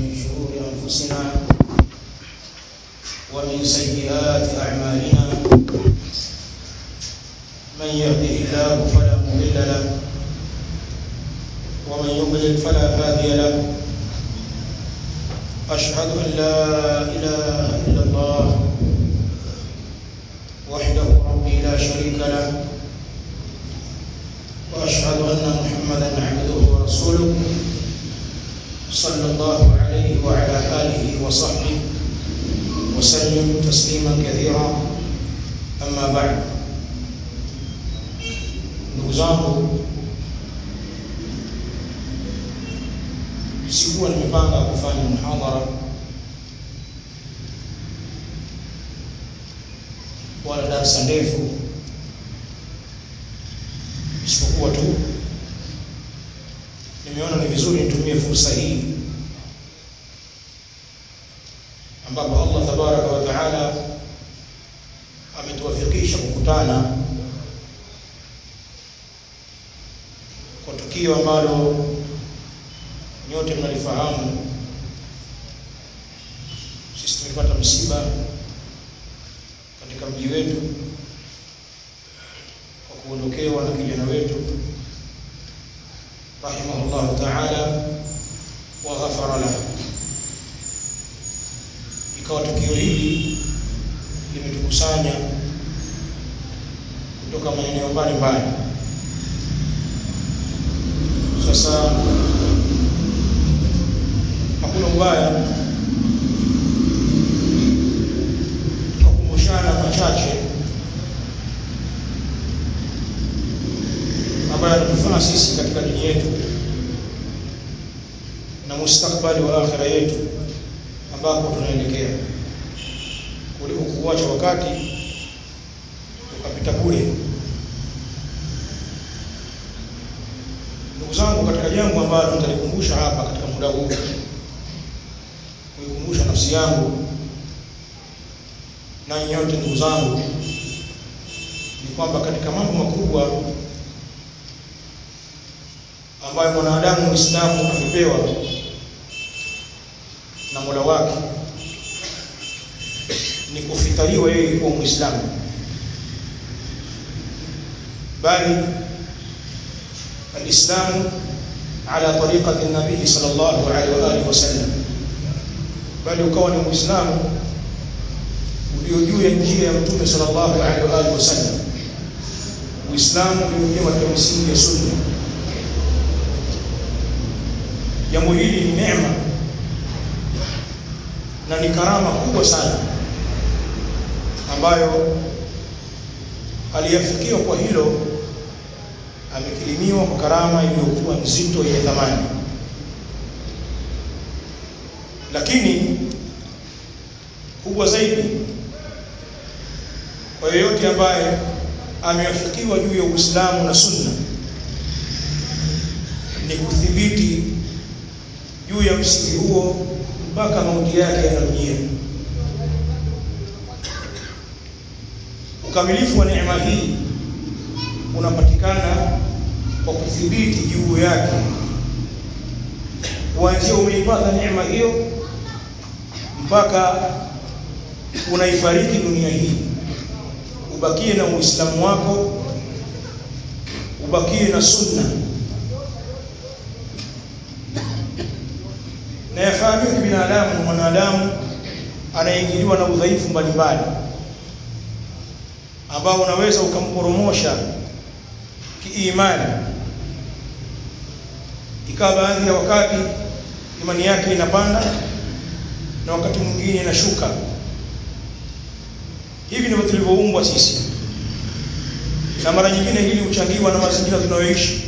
شرور أنفسنا ومن سيئات أعمالنا من يهده الله فلا مضل له ومن يضلل فلا هادي له أشهد أن لا إله إلا الله وحده ربي لا شريك له وأشهد أن محمدا عبده ورسوله صلى الله عليه وعلى آله وصحبه وسلم تسليما كثيرا أما بعد ndugu zangu sikuwa nimepanga kufanya muhadhara wala darasa ndefu isipokuwa tu nimeona ni vizuri nitumie fursa hii ambapo Allah tabaraka wa taala ametuwafikisha kukutana kwa tukio ambalo nyote mnalifahamu. Sisi tumepata msiba katika mji wetu kwa kuondokewa na kijana wetu rahimahullahu taala wa ghafara lahu. Ikawa tukio hili limetukusanya kutoka maeneo mbalimbali. Sasa hakuna ubaya tukakumbushana machache ambayo yanatufaa sisi katika dini yetu na mustakbali wa akhira yetu ambapo tunaelekea kuliko kuacha wakati ukapita bure. Ndugu zangu, katika jambo ambalo nitalikumbusha hapa katika muda huu, kuikumbusha nafsi yangu na nyote ndugu zangu, ni kwamba katika mambo makubwa ambayo mwanadamu Muislamu amepewa na Mola wake ni kufitaliwa yeye kuwa Muislamu, bali alislamu ala tariqati nabii sallallahu alaihi wa alihi wasallam, bali ukawa ni Muislamu ulio juu ya njia ya Mtume sallallahu alaihi wa alihi wasallam, Uislamu uliojengwa katika misingi ya Sunna. Jambo hili ni neema na ni karama kubwa sana ambayo aliyefikiwa kwa hilo amekirimiwa kwa karama iliyokuwa nzito yenye thamani. Lakini kubwa zaidi kwa yeyote ambaye ameafikiwa juu ya Uislamu na Sunna ni kuthibiti juu ya msingi huo mpaka mauti yake yanamjia. Ukamilifu wa neema hii unapatikana kwa kudhibiti juu yake, kuanzia umeipata neema hiyo mpaka unaifariki dunia hii, ubakie na Uislamu wako, ubakie na Sunna. Na yafahamika kibinadamu, mwanadamu anaingiliwa na udhaifu mbalimbali ambao unaweza ukamporomosha kiimani, ikawa baadhi ya wakati imani yake inapanda na wakati mwingine inashuka. Hivi ndivyo tulivyoumbwa sisi, na mara nyingine hili huchangiwa na mazingira tunayoishi,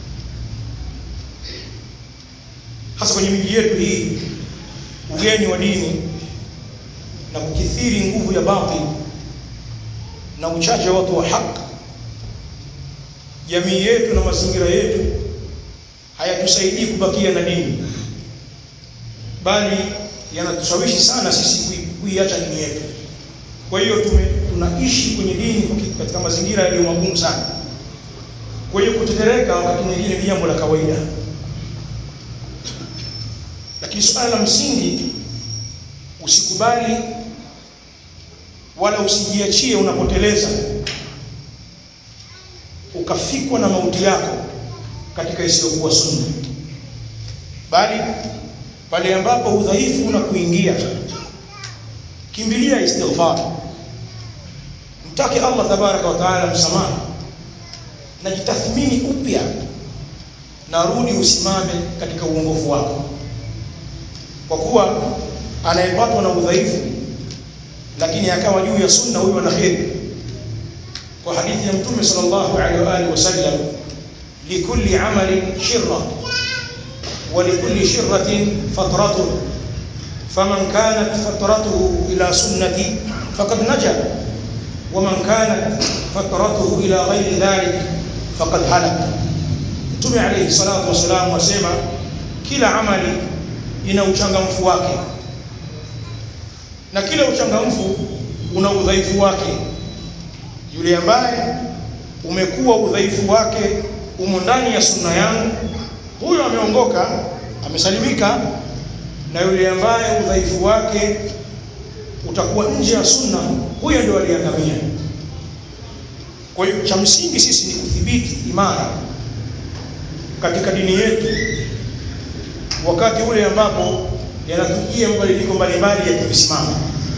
hasa kwenye miji yetu hii, ugeni wa dini na kukithiri nguvu ya batili na uchache wa watu wa haki jamii yetu na mazingira yetu hayatusaidii kubakia na dini, bali yanatushawishi sana sisi kuiacha dini yetu. Kwa hiyo tume tunaishi kwenye dini katika mazingira yaliyo magumu sana. Kwa hiyo kutetereka wakati mwingine ni jambo la kawaida, lakini suala la msingi usikubali wala usijiachie unapoteleza ukafikwa na mauti yako katika isiyokuwa sunna bali pale ambapo udhaifu unakuingia kimbilia istighfar mtake Allah tabaraka wa taala msamaha na jitathmini upya na rudi usimame katika uongofu wako kwa kuwa anayepatwa na udhaifu lakini akawa juu ya sunna huyo ana kheri kwa hadithi ya mtume sallallahu alaihi wa alihi wasallam likulli amalin shirra wa likulli shirratin fatratun faman kanat fatratuhu ila sunnati faqad naja ومن كانت فترته الى غير ذلك فقد هلك Mtume alayhi salatu wasalam wasema kila amali ina uchangamfu wake na kila uchangamfu una udhaifu wake yule ambaye umekuwa udhaifu wake umo ndani ya sunna yangu huyo ameongoka amesalimika na yule ambaye udhaifu wake utakuwa nje ya sunna huyo ndio aliangamia kwa hiyo cha msingi sisi ni kudhibiti imara katika dini yetu wakati ule ambapo yanatujia mabadiliko mbalimbali ya kusimama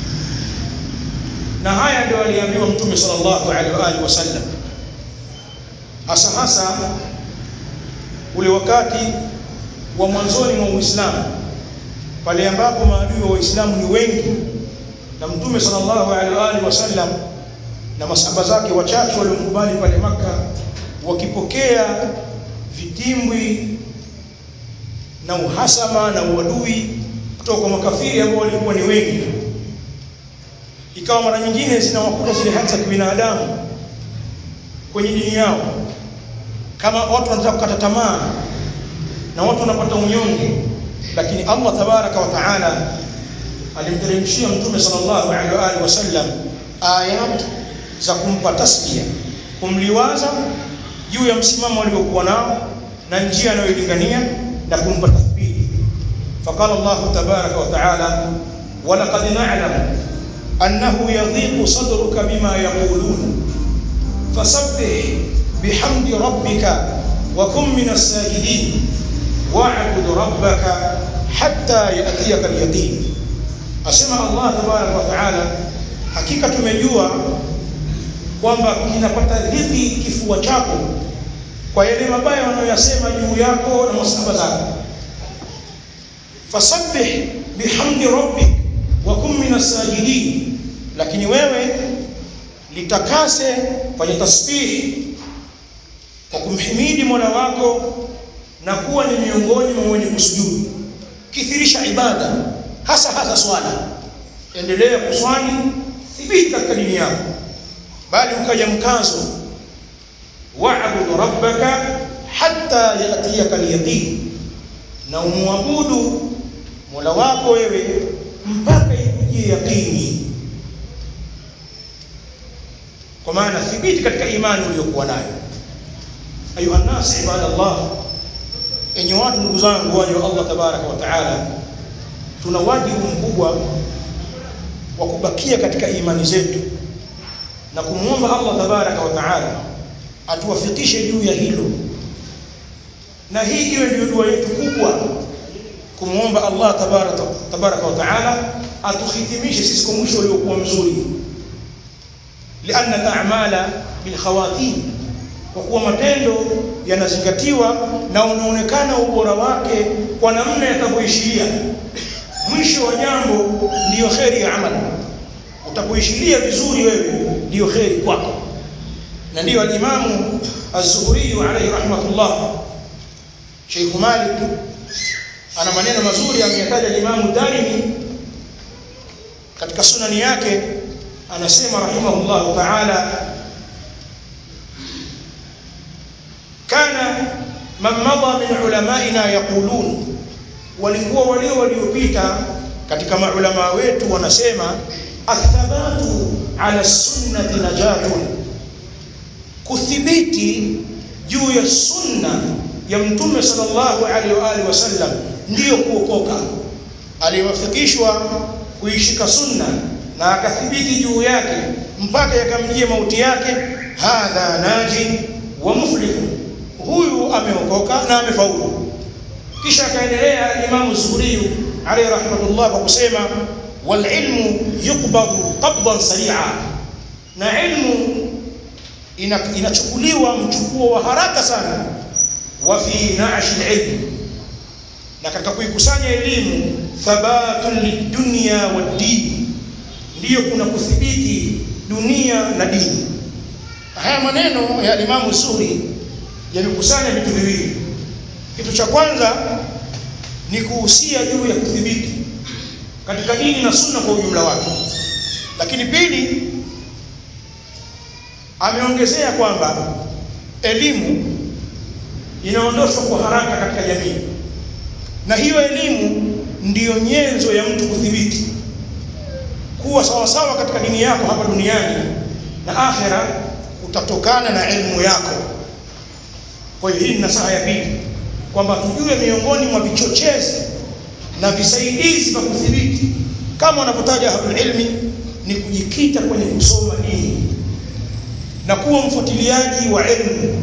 na haya ndio aliambiwa mtume sallallahu alaihi wa alihi wasallam hasa hasa ule wakati wa mwanzoni mwa Uislamu pale ambapo maadui wa Uislamu ni wengi na mtume sallallahu alaihi wa alihi wasallam na masahaba zake wachache waliomkubali pale maka wakipokea vitimbwi na uhasama na uadui kutoka kwa makafiri ambao walikuwa ni wengi ikawa mara nyingine zinawakuta zile hali za kibinadamu kwenye dini yao kama watu wanataka kukata tamaa na watu wanapata unyonge lakini Allah tabaraka wa taala alimteremshia mtume sallallahu alaihi wa alihi wasallam ayat za kumpa tasbia kumliwaza juu ya msimamo aliokuwa nao na njia anayolingania na kumpa tathbiti faqala Allah tabaraka wa taala walaqad na'lam annahu yadhiqu sadruka bima yaqulun fasabbih bihamdi rabbika wa kun minas sajidin wa'bud rabbaka hatta yatiyaka al-yaqin asema Allah tabaraka wa taala hakika tumejua kwamba kinapata dhiki kifua chako kwa yale mabaya wanayoyasema juu yako na masahaba zako fasabbih bihamdi rabbik wa kun minas sajidin lakini wewe litakase fanya tasbih kwa kumhimidi Mola wako na kuwa ni miongoni mwa wenye kusujudu kithirisha ibada hasa hasa swala endelea kuswali thibiti katika dini yako bali ukaja mkazo wa'bud rabbaka hatta yatiyaka al-yaqin na umwabudu Mola wako wewe mpaka ikujie yaqini kwa maana thibiti katika imani uliyokuwa nayo ayuha nas ibadallah enyi watu ndugu zangu waja wa Allah tabaraka wa taala tuna wajibu mkubwa wa kubakia katika imani zetu na kumwomba Allah tabaraka wa taala atuwafikishe juu ya hilo na hii iwe ndio dua yetu kubwa kumwomba Allah tabaraka tabaraka wa taala atuhitimishe sisi kwa mwisho uliokuwa mzuri lianna al-a'mala bil khawatim kwa kuwa matendo yanazingatiwa na unaonekana ubora wake kwa namna yatavyoishiria mwisho wa jambo ndiyo kheri ya amali utapoishiria vizuri wewe ndiyo kheri kwako na ndiyo al-Imamu Az-Zuhri alayhi rahmatullah Sheikh Malik ana maneno mazuri ameyataja al-Imamu Darimi katika sunani yake anasema rahimahullah ta'ala kana man madha min ulamaina yaqulun walikuwa walio waliopita katika maulama wetu wanasema athabatu ala sunnati najatun kuthibiti juu ya sunna ya mtume sallallahu alaihi wa alihi wasallam ndiyo kuokoka aliyewafikishwa kuishika sunna na akathibiti juu yake mpaka yakamjia mauti yake hadha naji wa muflihu huyu ameokoka na amefaulu kisha akaendelea Imam Zuhri alayhi rahmatullah kwa kusema wal ilmu yuqbadu qabdan sari'a na ilmu inachukuliwa mchukuo wa haraka sana wa fi na'sh al-ilm na katika kuikusanya elimu thabatun lidunya wad-din ndiyo kuna kuthibiti dunia na dini haya maneno ya Imam Zuhri yamekusanya vitu viwili kitu cha kwanza ni kuhusia juu ya kudhibiti katika dini na sunna kwa ujumla wake lakini pili ameongezea kwamba elimu inaondoshwa kwa haraka katika jamii na hiyo elimu ndiyo nyenzo ya mtu kudhibiti kuwa sawa sawa katika dini yako hapa duniani na akhera utatokana na elimu yako kwa hiyo hii ni nasaha ya pili kwamba tujue miongoni mwa vichochezi na visaidizi vya kudhibiti kama wanavyotaja ahlul ilmi ni kujikita kwenye kusoma dini na kuwa mfuatiliaji wa elimu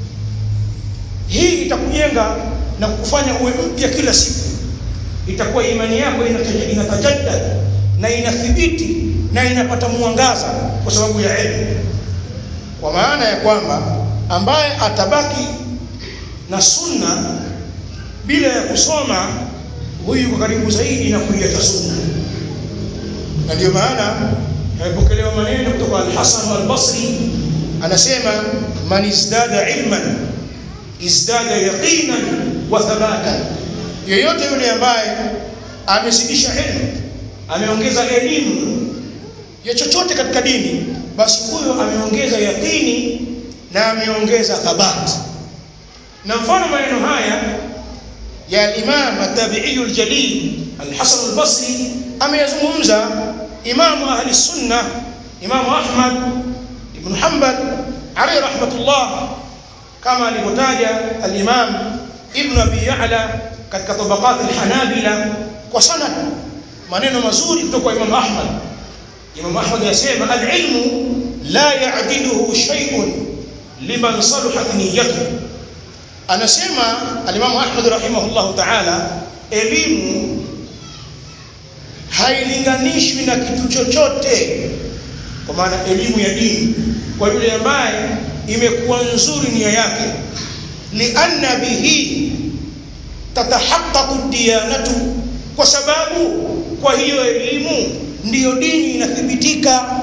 hii itakujenga na kukufanya uwe mpya kila siku itakuwa imani yako inatajadda na inathibiti na inapata mwangaza kwa sababu ya elimu kwa maana ya kwamba ambaye atabaki na sunna bila ya kusoma huyu kwa karibu zaidi na kuiacha sunna na ndio maana yamepokelewa maneno kutoka al-Hasan al-Basri anasema man izdada ilman izdada yaqinan wa thabatan yeyote yule ambaye amezidisha elimu ameongeza elimu ya chochote katika dini basi huyo ameongeza yaqini na ameongeza thabati na mfano maneno haya ya Imam at-Tabi'i al-Jalil al-Hasan al-Basri ameyazungumza Imam ahli sunna Imam Ahmad ibn Hanbal alayhi rahmatullah kama alivyotaja al-Imam Ibn Abi Ya'la katika tabaqat al-Hanabila kwa sanad maneno mazuri kutoka kwa Imam Ahmad Imam Ahmad yasema al-ilmu la ya'diluhu shay'un liman saluhat niyyatuhu anasema alimamu Ahmad rahimahullahu ta'ala elimu hailinganishwi na kitu chochote kwa maana elimu ya dini kwa yule ambaye imekuwa nzuri nia yake lianna bihi tatahaqqaqu diyanatu kwa sababu kwa hiyo elimu ndiyo dini inathibitika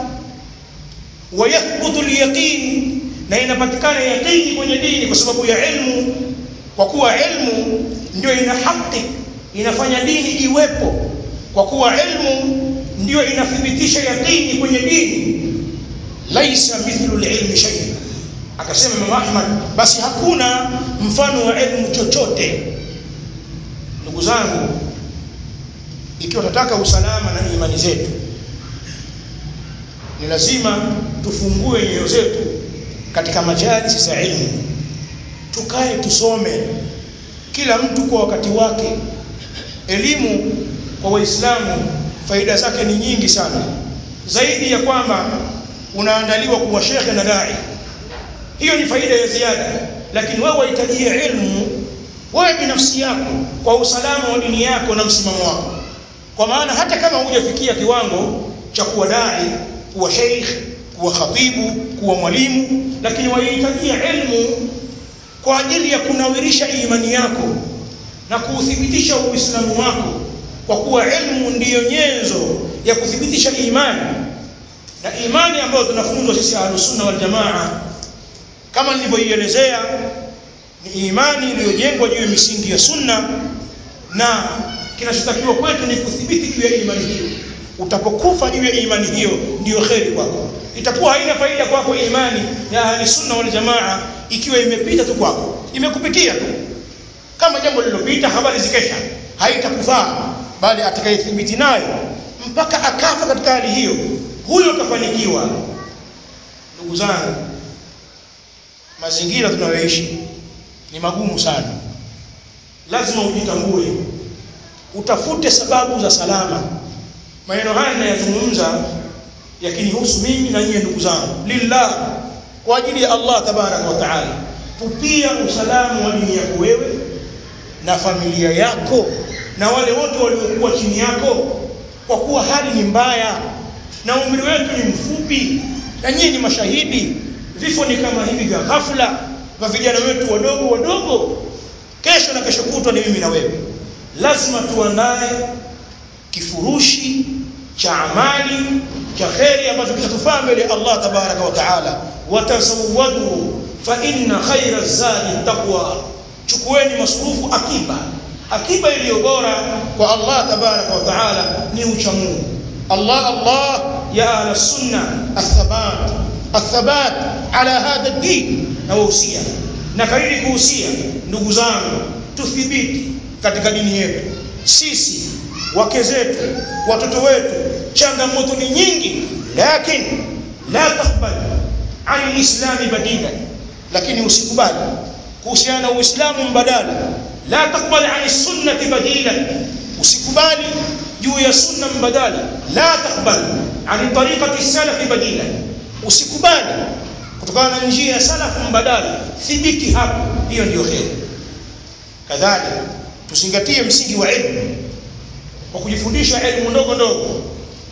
wa yathbutu al-yaqin na inapatikana yaqini kwenye dini kwa sababu ya ilmu kwa kuwa ilmu ndio ina haki inafanya dini iwepo kwa kuwa ilmu ndio inathibitisha yaqini kwenye dini laisa mithlu alilmi shay akasema Imam Ahmad basi hakuna mfano wa ilmu chochote ndugu zangu ikiwa tunataka usalama na imani zetu ni lazima tufungue nyoyo zetu katika majalisi za ilmu tukae tusome kila mtu kwa wakati wake elimu kwa waislamu faida zake ni nyingi sana zaidi ya kwamba unaandaliwa kuwa shekhe na dai hiyo ni faida ya ziada lakini wewe wahitajia ilmu wewe binafsi yako kwa usalama wa dini yako na msimamo wako kwa maana hata kama hujafikia kiwango cha kuwa dai kuwa sheikh kuwa khatibu kuwa mwalimu lakini wahitajia ilmu kwa ajili ya kunawirisha imani yako na kuuthibitisha uislamu wako kwa kuwa ilmu ndiyo nyenzo ya kuthibitisha imani na imani ambayo tunafunzwa sisi ahlusunna wal jamaa kama nilivyoielezea ni imani iliyojengwa juu ya misingi ya sunna na kinachotakiwa kwetu ni kuthibiti juu ya imani hiyo utapokufa juu ya imani hiyo ndiyo kheri kwako itakuwa haina faida kwako imani ya ahli sunna wal jamaa ikiwa imepita tu kwako imekupitia tu kama jambo lililopita habari zikesha haitakufaa bali atakayethibiti nayo mpaka akafa katika hali hiyo huyo kafanikiwa ndugu zangu mazingira tunayoishi ni magumu sana lazima ujitambue utafute sababu za salama maneno haya ninayazungumza yakinihusu mimi na nyinyi ndugu zangu lillah kwa ajili ya Allah tabaraka wa taala tupia usalama wa dini yako wewe na familia yako na wale wote waliokuwa chini yako kwa kuwa hali ni mbaya na umri wetu ni mfupi na nyinyi ni mashahidi vifo ni kama hivi vya ghafla vya vijana wetu wadogo wadogo kesho na kesho kutwa ni mimi na wewe lazima tuandae kifurushi cha amali cha kheri ambacho kitatufaa mbele ya Allah tabaraka wa taala watazawwadu fa inna khayra zadi taqwa chukueni masurufu akiba akiba iliyo bora kwa Allah tabaraka wa taala ni ucha Mungu Allah Allah ya ahla sunna athabat athabat ala hadha ad-din na wahusia na kariri kuhusia ndugu zangu tuthibiti katika dini yetu sisi wake zetu watoto wetu changamoto ni nyingi lakini la takbal an alislami badila lakini usikubali kuhusiana na uislamu mbadala la takbal an sunnati badila usikubali juu ya sunna mbadala la takbal an tariqati salafi badila usikubali kutokana na njia ya salafu mbadala thibiti hapo hiyo ndio kheri kadhalika tuzingatie msingi wa elimu kwa kujifundisha elimu ndogo ndogo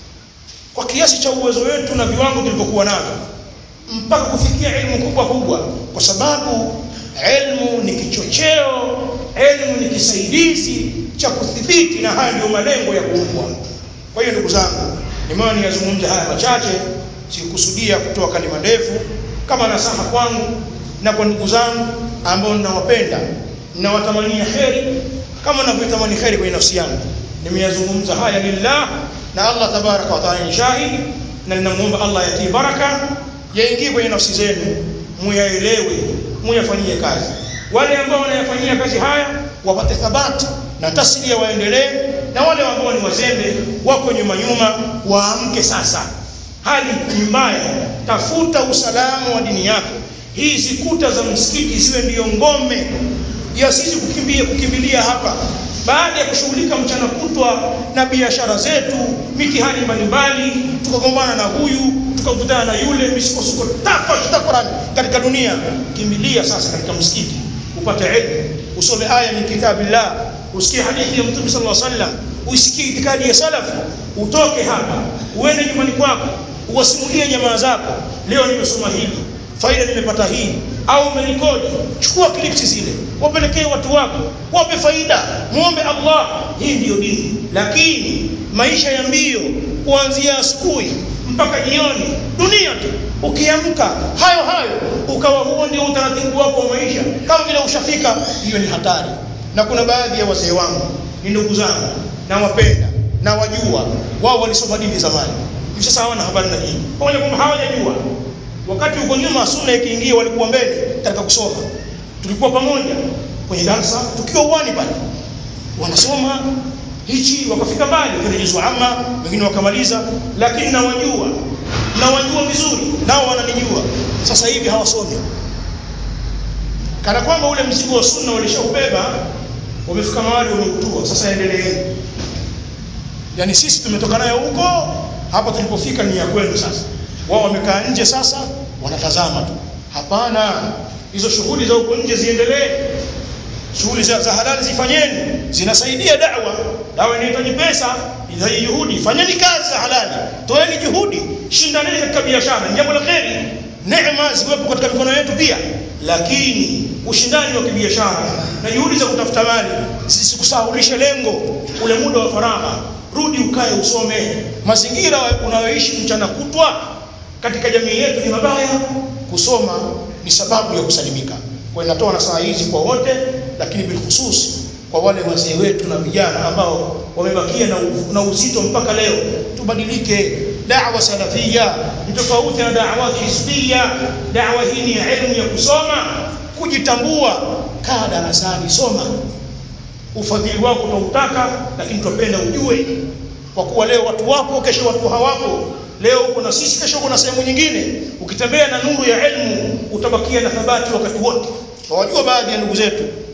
kwa kiasi cha uwezo wetu na viwango tulivyokuwa navyo mpaka kufikia elimu kubwa kubwa kwa sababu elimu ni kichocheo elimu ni kisaidizi cha kudhibiti na haya ndio malengo ya kuumbwa kwa hiyo ndugu zangu nimeona niyazungumze haya machache sikukusudia kutoa kalima ndefu kama nasaha kwangu na kwa ndugu zangu ambao ninawapenda ninawatamania kheri kama ninavyotamani kheri kwenye nafsi yangu nimeyazungumza haya lillah na Allah tabaraka wa taala ni shahidi na ninamuomba Allah yatie baraka yaingie kwenye nafsi zenu muyaelewe muyafanyie kazi wale ambao wanayafanyia kazi haya wapate thabati na taslia waendelee na wale ambao ni wazembe wako nyuma nyuma waamke sasa hali ni mbaya tafuta usalama wa dini yako hizi kuta za msikiti ziwe ndiyo ngome ya sisi kukimbia kukimbilia hapa baada ya kushughulika mchana kutwa na biashara zetu mitihani mbalimbali tukagombana na huyu tukakutana na yule misukosuko tafashuta Qurani katika dunia kimbilia sasa katika msikiti upate elimu usome aya min kitabillah usikie hadithi ya mtume sallallahu alaihi wasallam uisikie itikadi ya salafu utoke hapa uende nyumbani kwako uwasimulie jamaa zako leo nimesoma hili faida nimepata hii au umerekodi chukua clips zile wapelekee watu wako wape faida muombe Allah hii ndiyo dini lakini maisha ya mbio kuanzia asubuhi mpaka jioni dunia tu ukiamka hayo hayo ukawa huo ndio utaratibu wako wa maisha kama vile ushafika hiyo ni hatari na kuna baadhi ya wazee wangu ni ndugu zangu na wapenda na wajua wao walisoma dini zamani hivi sasa hawana habari na dini pamoja kwamba hawajajua wakati uko nyuma sunna ikiingia walikuwa mbele katika kusoma tulikuwa pamoja kwenye darasa tukiwa uwani pale wanasoma hichi wakafika mbali kwenye juzu amma wengine wakamaliza lakini nawajua nawajua vizuri nao wananijua sasa hivi hawasomi kana kwamba ule mzigo wa sunna walishaubeba wamefika mahali wameutua sasa endeleeni yani sisi tumetoka nayo huko hapa tulipofika ni ya kwenu sasa wao wamekaa nje sasa wanatazama tu hapana hizo shughuli za huko nje ziendelee shughuli za, za halali zifanyeni zinasaidia da'wa dawa inahitaji pesa inahitaji juhudi fanyeni kazi za halali toeni juhudi shindaneni katika biashara jambo la kheri neema ziwepo katika mikono yetu pia lakini ushindani wa kibiashara na juhudi za kutafuta mali zisikusahulishe lengo ule muda wa faragha rudi ukae usome mazingira unayoishi mchana kutwa katika jamii yetu ni mabaya kusoma ni sababu ya kusalimika kwa inatoa nasaha hizi kwa wote lakini bilkhusus kwa wale wazee wetu na vijana ambao wamebakia na, na uzito mpaka leo tubadilike da'wa salafia ni tofauti na da'wa hizbia da'wa hii ni elimu ya kusoma kujitambua kaa darasani soma ufadhili wako utautaka lakini tupenda ujue kwa kuwa leo watu wapo kesho watu hawapo leo uko na sisi kesho uko na sehemu nyingine ukitembea na nuru ya elimu utabakia na thabati wakati wote wajua baadhi ya ndugu zetu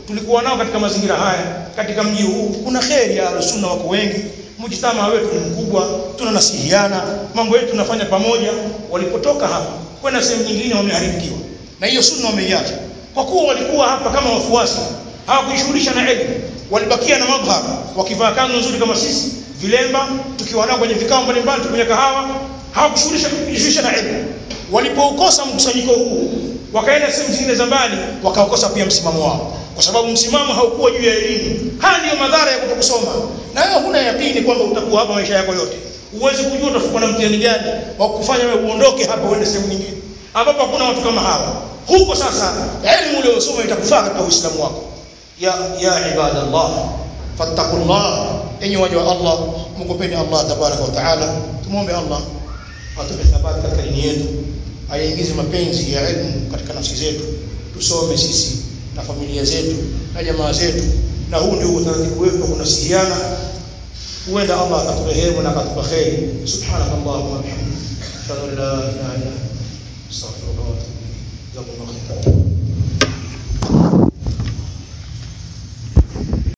tulikuwa nao katika mazingira haya katika mji huu kuna kheri ya sunna wako wengi mjitama wetu ni mkubwa tunanasihiana mambo yetu tunafanya pamoja walipotoka hapa kwenda sehemu nyingine wameharibikiwa na hiyo sunna wameiacha kwa kuwa walikuwa hapa kama wafuasi hawakujishughulisha na elimu walibakia na madhhar wakivaa kanzu nzuri kama sisi vilemba tukiwa nao kwenye vikao mbalimbali tukunywa kahawa hawakushughulisha kujishughulisha na elimu walipoukosa mkusanyiko huu wakaenda sehemu zingine za mbali wakaokosa pia msimamo wao kwa sababu msimamo haukuwa juu ya elimu haya ndiyo madhara ya kutokusoma na wewe huna yakini kwamba utakuwa hapa maisha yako yote uwezi kujua utafuka na mtihani gani wa kufanya wewe uondoke hapa uende sehemu nyingine ambapo hakuna watu kama hawa huko sasa elimu uliyosoma itakufaa katika uislamu wako ya ya ibadallah fattaqullah enyi waja wa Allah mkopeni Allah tabaraka wa taala tumwombe Allah atupe thabati katika dini yetu aingize mapenzi ya elimu katika nafsi zetu tusome sisi na familia zetu na jamaa zetu na huu ndio utaratibu wetu wa kunasihiana huenda Allah akaturehemu na akatupa kheri subhanakallahumma wa bihamdika ashhadu an la ilaha illa anta astaghfiruka wa atubu ilaik jazakumullahu khairan